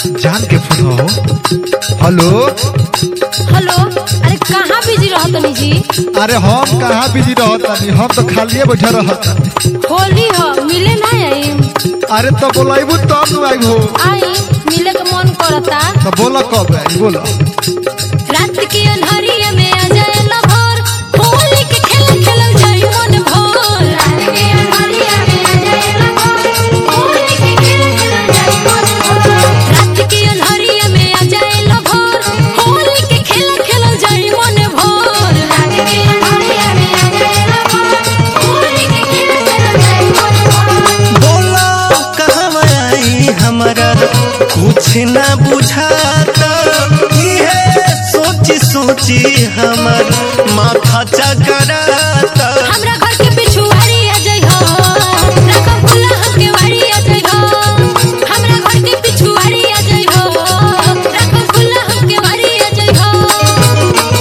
जान के फोन हो हेलो हेलो अरे कहाँ बिजी रहतनी जी अरे हम कहाँ बिजी रहतानी हम तो खालिए बैठे रहतानी होली हो मिले ना आई अरे तो बोलाइबू तब न आई हो आई मिले के मन करता तो बोला कब आई बोला रात के अन्हरिया में आ जाए लभर होली के खेल खेलल जाई मन भर रात के अन्हरिया में आ जाए लभर होली के खेल खेलल जाई मन भर रात के अन्हरिया में आ जाए लभर होली के खेल खेलल जाई मन भर रात के अन्हरिया में आ जाए लभर होली के खेल खेलल जाई मन भर बोला कहवा आई हमारा कुछ ना बुझाता इहे सोची सोची हमर माथा चकराता हमरा घर के पिछुआड़ी आ जाइ हो रकम खुला हमके वाड़ी आ जाइ हो हमरा घर के पिछुआड़ी आ जाइ हो रकम खुला हमके वाड़ी आ जाइ हो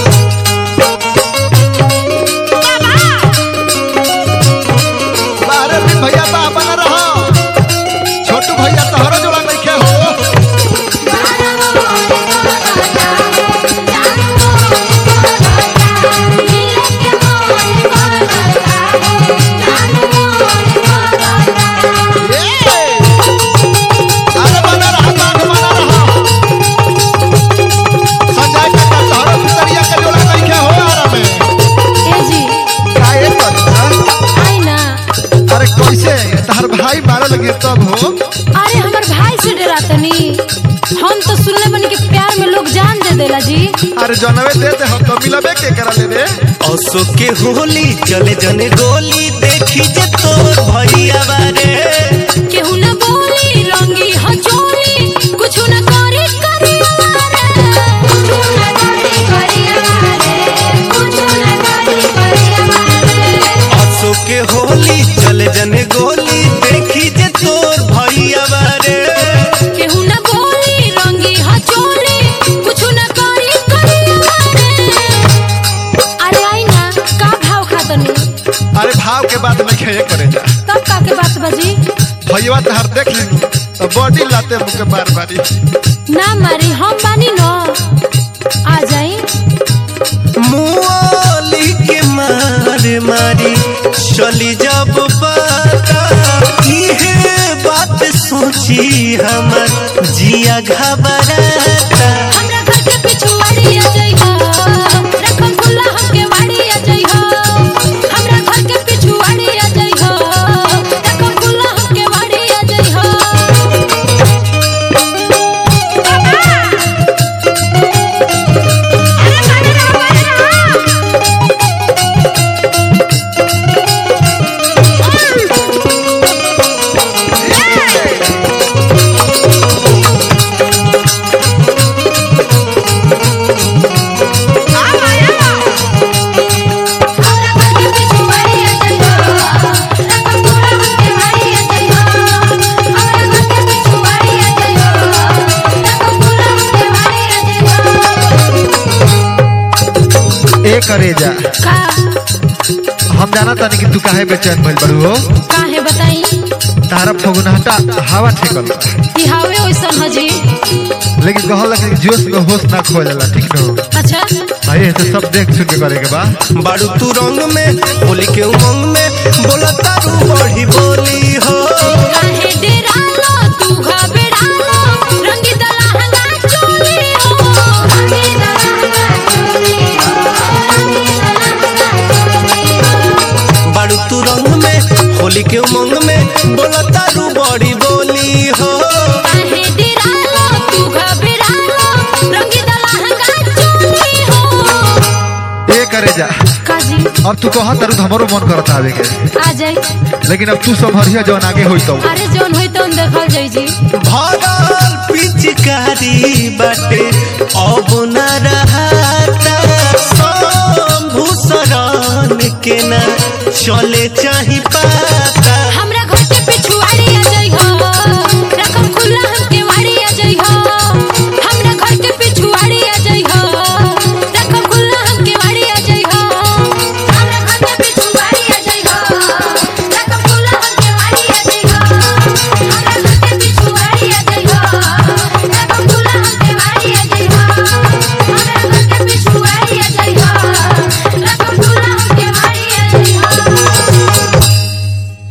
बारह दिन भैया बा बना रहो छोटू भैया तोहरा जोड़ा नहीं खे हो ये! अरे बना रहा बाग बना रहा संजय काका तोहरा सुतरिया के जोड़ा नहीं खे हो आरा में ए जी काहे करता आई ना अरे कैसे तहर भाई मारे लगे तब हो अरे हमर भाई से डरातनी हम तो सुनले बनी कि प्यार में लोग जान दे देला जी अरे जनवे दे दे हम तो मिलबे के करा ले रे असो के होली चले जने गोली देखी जे तोर भैया बारे केहू न बोली रंगी हचोली कुछ न करी करी अमारे कुछ न करी करी अमारे कुछ न करी करी अमारे असो के होली चले जने गोली देखी जे तोर भैया बारे केहू न बोली रंगी हचोली कुछ न करी करी अमारे अरे आई ना का भाव खातनी अरे भाव के बात नहीं खे करे जा तब का के बात बजी भैया तहर देख ली तो बॉडी लाते मुके बार बारी ना मारी हम बानी न आ जाई मुआली के मार मारी चली जब पता इहे बात सोची हमर जिया घबराता हमरा घर के पिछुआड़ी आ जाइ हो रकम खुला हमके वाड़ी आ जाइ हो हमरा घर के पिछुआड़ी आ जाइ हो रकम खुला हमके वाड़ी आ जाइ हो अरे माने ना माने हमरा घर के पिछुआड़ी आ जाइ हो रकम खुला हमके वाड़ी आ जाइ हो हमरा घर के पिछुआड़ी आ जाइ हो रकम खुला हमके वाड़ी आ जाइ हो ए करे जा का हम जाना तानी कि तू काहे बेचैन भइल बड़ू हो काहे बताई तारा फगुनहटा हवा ठेकल बा। कि हावे ओइसन हजी लेकिन कहल कि जोश में होश ना खो जाला ठीक न अच्छा भाई ऐसे सब देख सुन के करे के बा बारू तू रंग में होली के उमंग में बोला तारू बढ़ी बोली हो काहे डेरालो तू घबरालो रंगी दलहंगा चोली हो रंगी दलहंगा चोली हो रंगी दलहंगा चोली हो बारू तू रंग में होली के उमंग में बोला तारू बढ़ी बोली हो काहे डेरालो तू घबरालो रंगी दलहंगा चोली हो ए करे जा काजी अब तू कहा तारू तो हमरो मन करता आवे के आ जाई लेकिन अब तू संभरिया जवन आगे होई तो अरे जौन होई तौन देखल जाई जी भरल पिचकारी बाटे अब न रहता शंभु शरण के ना चले चाही पाता